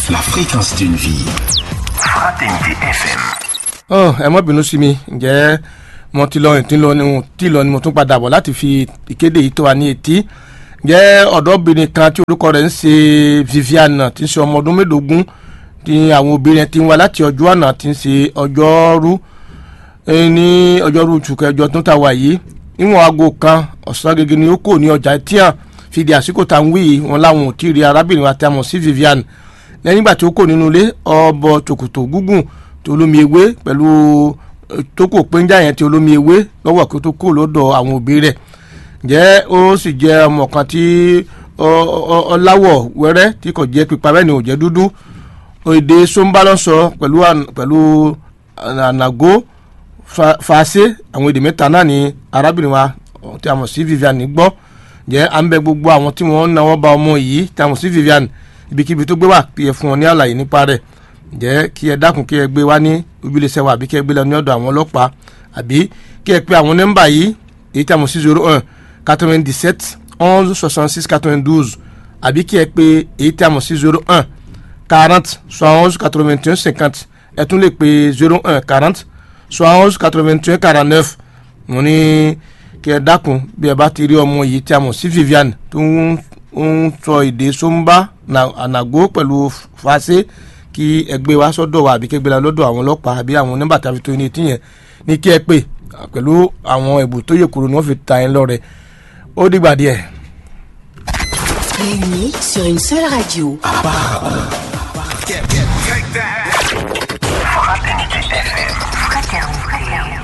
La fréquence d'une vie. Fraternité FM. ọ ẹ mọ bínú sí mi ǹjẹ́ mo ti lọ ìtí lọ ni tí lọ ni mo tún padà bọ̀ láti fi ìkéde yìí tó wa ní etí ǹjẹ́ ọ̀dọ́bìnrin kan tí orúkọ rẹ̀ ń ṣe Viviane tí ń ṣe ọmọ ọdún mélòógún tí àwọn obìnrin ti ń wá láti ọjọ́ àná tí ń ṣe ọjọ́rú eh, ní ọjọ́rú oṣù kẹjọ tó ta wà yìí níwọ̀n aago kan ọ̀sán gẹ́gẹ́ ni ó kò ní ọjà tíyàn fìdí àsìkò tá à ń wí yìí wọn láwọn ò tí ì rí arábìnrin wa tí a mọ̀ sí Viviane lẹ́yìn ìgbà tí ó kò nínú ilé ọbọ̀ tòkòtò gúngùn tó olómi ewé pẹ̀lú eh, tó kò péńjà yẹn tí olómi ewé lọ́wọ́ kí ó tó kó lọ́dọ̀ àwọn òbí rẹ̀ jẹ́ ó sì jẹ́ ọmọ kan tí ọ- ọ- ọláwọ̀ wẹ́rẹ́ tí kò jẹ́ pípa bẹ́ẹ̀ ni ò jẹ́ dúdú èdè somba ló ń sọ pẹ̀lú àn- pẹ̀lú ànàgó fa- fàáṣe àwọn èdè mẹ́ta náà ni arábìnrin wa tí a mọ̀ sí Viviane gbọ́ jẹ́ à ń bẹ gbogbo àwọn tí wọ́n ń náwó ba ọmọ yìí tí a mọ̀ sí Viviane ibikíbi tó gbé wà kí ẹ fún wọn ní àlàyé nípa rẹ̀ jẹ́ kí ẹ dákun kí ẹ gbé wá ní ojúlẹ̀sẹ̀ wa àbí kí ẹ gbé lọ ní ọ̀dọ̀ àwọn ọlọ́pàá àbí kí ẹ pe àwọn nọ́mbà yìí èyí tí a mọ̀ sí zero one quatre-vingt-dix-sept onze soixante-six quatre-vingt-douze àbí kí ẹ pe èyí tí a mọ̀ sí zero one quarante soixante onze quatre-vingt-un cinquante ẹ tún lè pe zero one quarante soixante onze quatre-vingt-un quarante-neuf mo ní kí ẹ dákun bí ẹ bá ti rí ọmọ yìí tí a mọ̀ sí Viviane tó ń ń sọ èdè somba na- ànàgó pẹ̀lú fàṣẹ kí ẹ gbé wá sọ́dọ̀ wa àbí kí ẹ gbé la lọ́dọ̀ àwọn ọlọ́pàá àbí àwọn nọ́mbà tí a fi tó ní etí yẹn ní kí ẹ pè pẹ̀lú àwọn ẹ̀bùn tó yẹ kúrò ní wọ́n fi ta ẹ lọ́rẹ ó dìgbà díẹ̀. Réunis sur une seule radio. Fraternité FM.